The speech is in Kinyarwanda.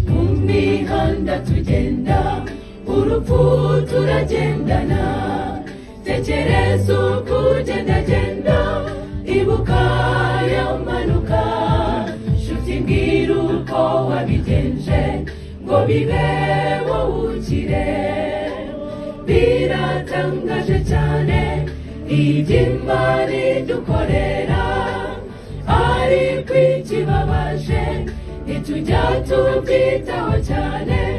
mu mihanda tugenda urupfu turagendana tekereza uko ugendagenda ibuka yo mpanuka nshuti mbwira uko wabigenje ngo bibe wowe ukire biratangaje cyane iby'imari dukorera ariko ikibabaje ntitujya tubyitaho cyane